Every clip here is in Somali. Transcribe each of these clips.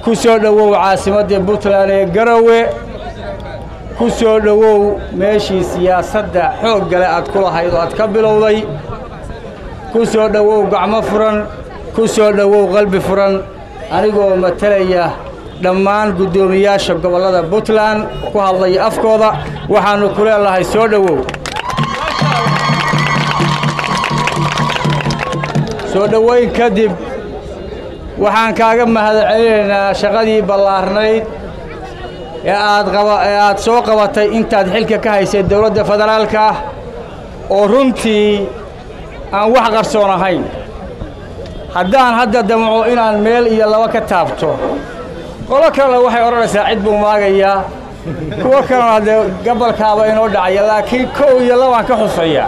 ku soo dhowow caasimadda puntland ee garowe ku soo dhowow meeshii siyaasadda xoog gale aad ku lahayd oo aad ka bilowday ku soo dhowow gacmo furan ku soo dhowow qalbi furan anigoo matalaya dhammaan guddoomiyaasha gobollada puntland ku hadlaya afkooda waxaannu ku leedahay soo dhowow soo dhowayn kadib waxaan kaaga mahadcelinaynaa shaqadii ballaarnayd ee aad qaba ee aad soo qabatay intaad xilka ka haysay dowladda federaalka ah oo runtii aan wax qarsoon ahayn haddaan hadda damco inaan meel iyo laba ka taabto qolo kalena waxay odhanaysaa cid buu maagayaa kuwo kalena dee gabalkaaba inoo dhacaya laakiin kow iyo labaan ka xusayaa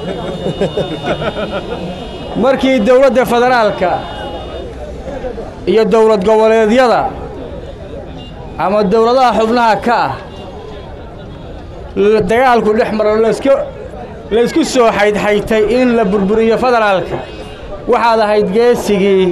markii dowladda federaalka iyo dowlad goboleedyada ama dowladaha xubnaha ka ah dagaalku dhex maro laska laysku soo xaydxaytay in la burburiyo federaalka waxaad ahayd geesigii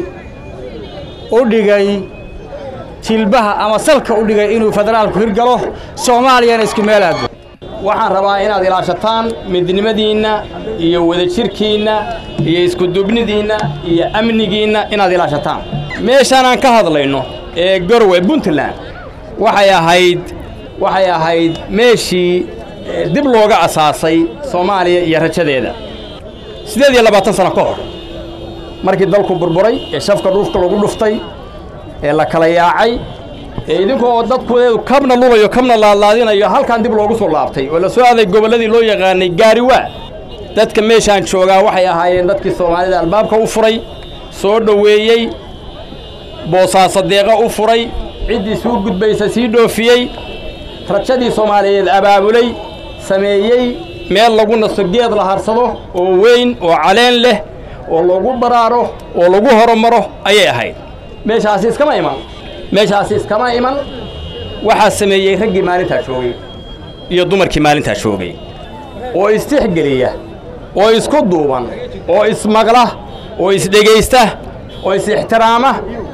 u dhigay jilbaha ama salka u dhigay inuu federaalku hirgalo soomaaliyana isku meelaado waxaan rabaa inaad ilaashataan midnimadiinna iyo wadajirkiinna iyo iskudubnidiinna iyo amnigiinna inaad ilaashataan meeshaan aan ka hadlayno ee gorwe puntland waxay ahayd waxay ahayd meeshii dib looga asaasay soomaaliya iyo rajadeeda siddeed iyo labaatan sano ka hor markii dalku burburay ee shafka dhuufka lagu dhuftay ee la kala yaacay ee idinkoo dadkueedu kabna lulayo kabna laadlaadinayo halkan dib loogu soo laabtay oo la soo aaday gobolladii loo yaqaanay gaariwaa dadka meeshaan joogaa waxay ahaayeen dadkii soomaalida albaabka u furay soo dhoweeyey boosaaso deeqa u furay ciddii suu gudbaysa sii dhoofiyey rajadii soomaaliyeed abaabulay sameeyey meel lagu naso geed la harsado oo weyn oo caleen leh oo lagu baraaro oo lagu horumaro ayay ahayd meeshaasi iskama iman meeshaasi iskama iman waxaa sameeyey raggii maalintaa joogay iyo dumarkii maalintaa joogay oo istixgeliya oo isku duuban oo ismaqla oo isdhegaysta oo is-ixtiraama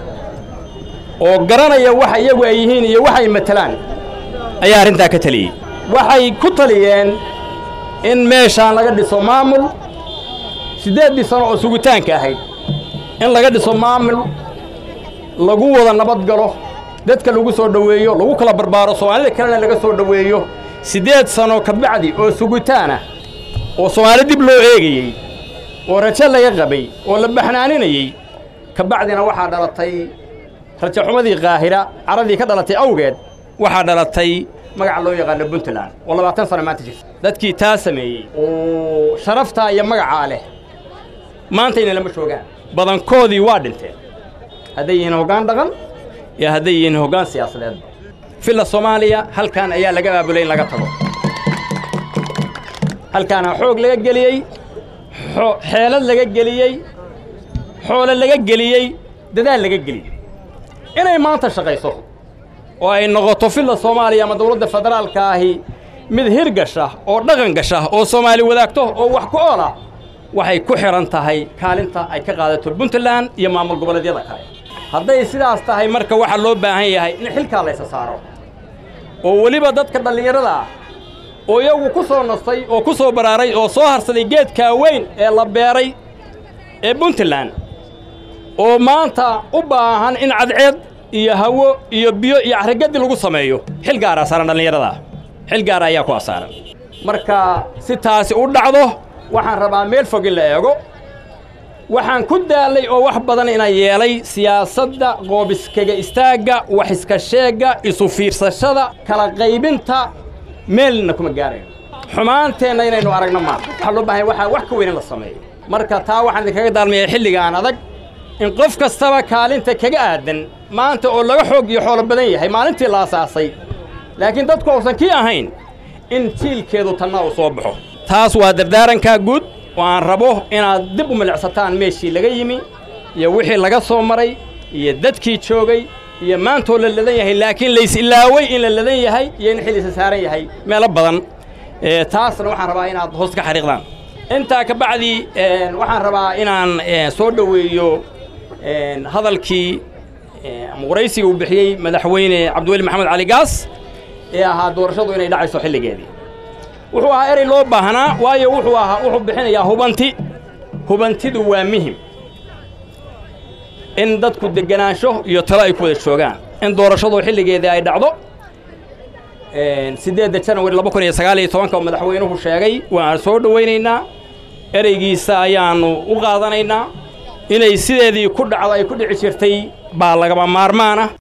oo garanaya waxa iyagu ay yihiin iyo waxay matelaan ayaa arrintaa ka taliyey waxay ku taliyeen in meeshaan laga dhiso maamul siddeeddii sano oo sugitaanka ahayd in laga dhiso maamul lagu wada nabad galo dadka lagu soo dhoweeyo lagu kala barbaaro soomaalida kalena laga soo dhoweeyo siddeed sano ka bacdi oo sugitaana oo soomaali dib loo eegayey oo rajo laga qabay oo la baxnaaninayey ka bacdina waxaa dhalatay rajaxumadii qaahira caradii ka dhalatay awgeed waxaa dhalatay magaca loo yaqaano puntland oo labaatan sano maanta jirta dadkii taa sameeyey oo sharaftaa iyo magacaa leh maantayna lama joogaan badankoodii waa dhinteen hadday yihiin hoggaan dhaqan iyo hadday yihiin hoggaan siyaasadeedba filla soomaaliya halkan ayaa laga aabulay in laga tago halkaana xoog laga geliyey xeelad laga geliyey xoolo laga geliyey dadaal laga geliyey inay maanta shaqayso oo ay noqoto filla soomaaliya ama dawladda federaalka ahi mid hirgasha oo dhaqan gasha oo soomaali wadaagto oo wax ku ool ah waxay ku xidhan tahay kaalinta ay ka qaadato puntland iyo maamul goboleedyada kale hadday sidaas tahay marka waxaa loo baahan yahay in xilkaa laysa saaro oo weliba dadka dhallinyarada ah oo iyagu ku soo nastay oo ku soo baraaray oo soo harsaday geedkaa weyn ee la beeray ee puntland oo maanta u baahan in cadceed iyo hawo iyo biyo iyo carragadi lagu sameeyo xil gaaraa saaran dhallinyarada xil gaara ayaa ku asaaran marka si taasi u dhacdo waxaan rabaa meel fog in la eego waxaan ku daallay oo wax badan ina yeelay siyaasadda qoobiskaga istaagga wax iska sheegga isu fiirsashada kala qaybinta meelna kuma gaarayo xumaanteenna inaynu aragno maanta waxaa loo baahan waxaa wax ka weyn in la sameeyo marka taa waxaan idinkaga daalmayaa xilligaan adag in qof kastaba kaalinta kaga aadan maanta oo laga xoog iyo xoolo badan yahay maalintii la asaasay laakiin dadku uusan kii ahayn in jiilkeedu tanna uu soo baxo taas waa dardaarankaa guud oo aan rabo inaad dib u milicsataan meeshii laga yimi iyo wixii laga soo maray iyo dadkii joogay iyo maantoo la ladan yahay laakiin lays ilaaway in la ladan yahay iyo in xilisa saaran yahay meelo badan taasna waxaan rabaa inaad hoos ka xariiqdaan intaa ka bacdi waxaan rabaa inaan soo dhoweeyo hadalkii ama waraysiga uu bixiyey madaxweyne cabdiweli maxamed cali gaas ee ahaa doorashadu inay dhacayso xilligeedii wuxuu ahaa erey loo baahnaa waayo wuxuu ahaa wuxuu bixinayaa hubanti hubantidu waa muhim in dadku degenaansho iyo talo ay ku wada joogaan in doorashadu xilligeedii ay dhacdo siddeedda janawari laba kun iyo sagaal iyo tobanka oo madaxweynuhu sheegay waan soo dhowaynaynaa ereygiisa ayaannu u qaadanaynaa inay sideedii ku dhacdo ay ku dhici jirtay baa lagaba maarmaan ah